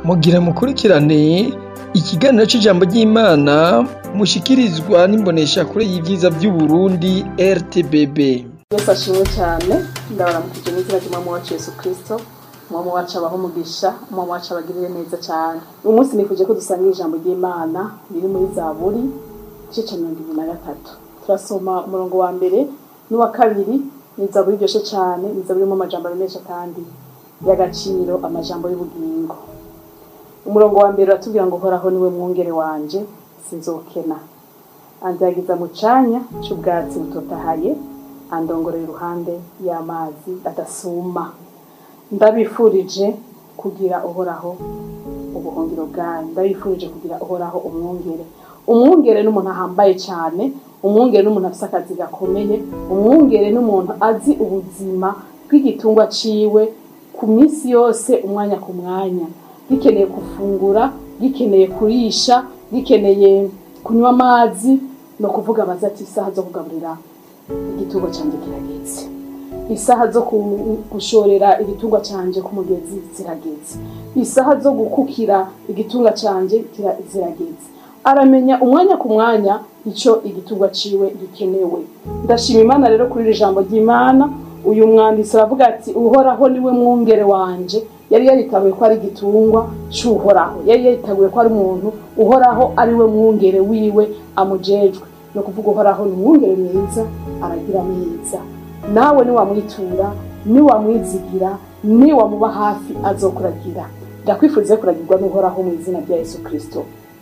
mugira mukurikirane ikiganiro c'ijambo ry'Imana mushikirizwa n'imboneshakure y'ivyiza vy'Uburundi RTBB. Yesu ashimwe cyane ndabaramukije n'izina ry'umwami wacu Yesu Kristo umwami wacu abaho umugisha umwami wacu abagirire neza cyane uyu munsi nifuje ko dusangira ijambo ry'Imana riri muri Zaburi igice ca mirongo ibiri na gatatu turasoma umurongo wa mbere n'uwa kabiri ni Zaburi iryoshe cyane ni Zaburi irimo amajambo menshi kandi y'agaciro amajambo y'ubugingo umurongo wa mbere uratubwira ngo uhoraho niwe mwungere wanje sinzokena anzagiza mu canya c'ubwatsi butotahaye andongorera iruhande y'amazi adasuma ndabifurije kugira uhoraho ubuhungiro bwanyu ndabifurije kugira uhoraho umwungere umwungere n'umuntu ahambaye cyane umwungere n'umuntu afise akazi gakomeye umwungere n'umuntu azi ubuzima bw'igitungwa ciwe ku minsi yose umwanya ku mwanya gikeneye gufungura gikeneye kurisha gikeneye kunywa amazi no kuvuga abaza ati isaha zo kugaburira igitungwa cyanjye kirageze isaha zo gushorera igitungwa cyanjye ku mugezi zirageze isaha zo gukukira igitungwa cyanjye zirageze aramenya umwanya ku mwanya icyo igitungwa ciwe gikenewe ndashima imana rero kuri iri jambo ry'imana uyu mwanditsi aravuga ati uhoraho niwe mwungere wanje yari yaritabuye ko ari igitungwa cy'uhoraho yari yaritabuye ko ari umuntu uhoraho ari we mwungere wiwe amujejwe ni ukuvuga uhoraho ni umwungere mwiza aragira neza nawe niwamwitura niwamwizigira niwamuba hafi azokuragira ndakwifuriza kuragirwa n'uhoraho mu izina rya yesu kirisito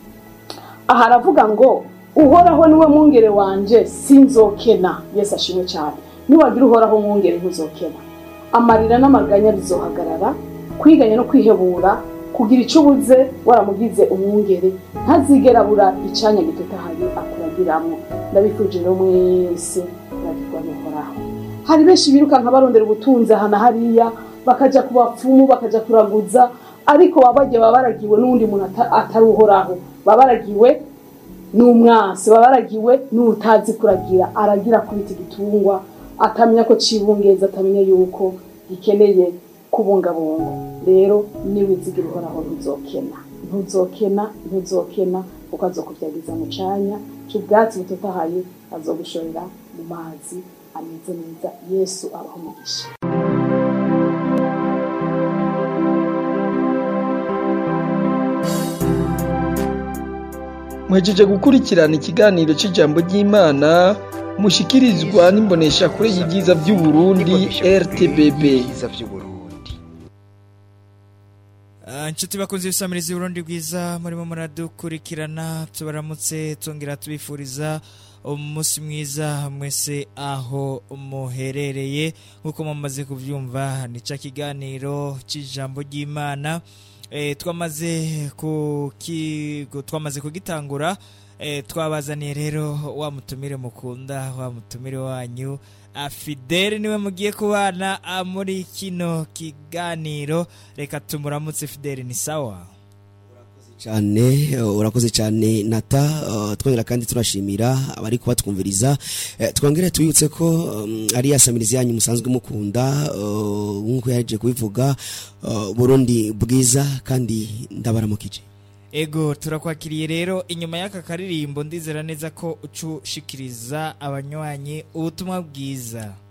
aha aravuga ngo uhoraho niwe mwungere wanje sinzokena yesu ashimwe cyane niwagira uhoraho mwungere ntuzokena amarira n'amaganya bizohagarara kwiganya no kwihebura kugira icyo ubuze waramugize umwungere ntazigera abura icanya gitotahaye akuragiramo ndabifurije rero mwese kuragirwa n'uhoraho hari benshi birukanka barondera ubutunzi aha na hariya bakaja ku bapfumu bakaja kuraguza ariko baba bagiye baba baragiwe n'uwundi muntu atari uhoraho baba baragiwe n'umwansi baba baragiwe n'utazi kuragira aragira kubita igitungwa atamenya ko cibungeza atamenya yuko gikeneye kubungabunga rero niwizigira uhoraho ntuzokena ntuzokena ntuzokena kuko azokubyagiza mu canya c'ubwatsi butotahaye azogushorera mu mazi ameze neza yesu abaho umugisha Mwejeje gukurikirana ikiganiro c'ijambo ry'Imana mushikirizwa n'imboneshakure y'ivyiza vy'Uburundi RTBB. inshuti bakunze ibisamiriza y'uburundi bwiza murimo muradukurikirana tubaramutse tongera tubifuriza umunsi mwiza mwese aho muherereye nk'uko mumaze kubyumva ni cya kiganiro cy'ijambo ry'imana twamaze twamaze kugitangura twabazaniye rero wa mutumire mukunda wa mutumire wanyu fidele niwe mugiye kubana muri kino kiganiro reka tumuramutse fidele ni sawa cyane urakoze cyane nata twongera kandi turashimira abari kubatwumviriza twongere tubibutse ko ari ya samirizi yanyu musanzwe mukunda nk'uko yaje kubivuga burundi bwiza kandi ndabaramukije ego turakwakiriye rero inyuma y'aka karirimbo ndizera neza ko ucushikiriza abanywanyi ubutumwa bwiza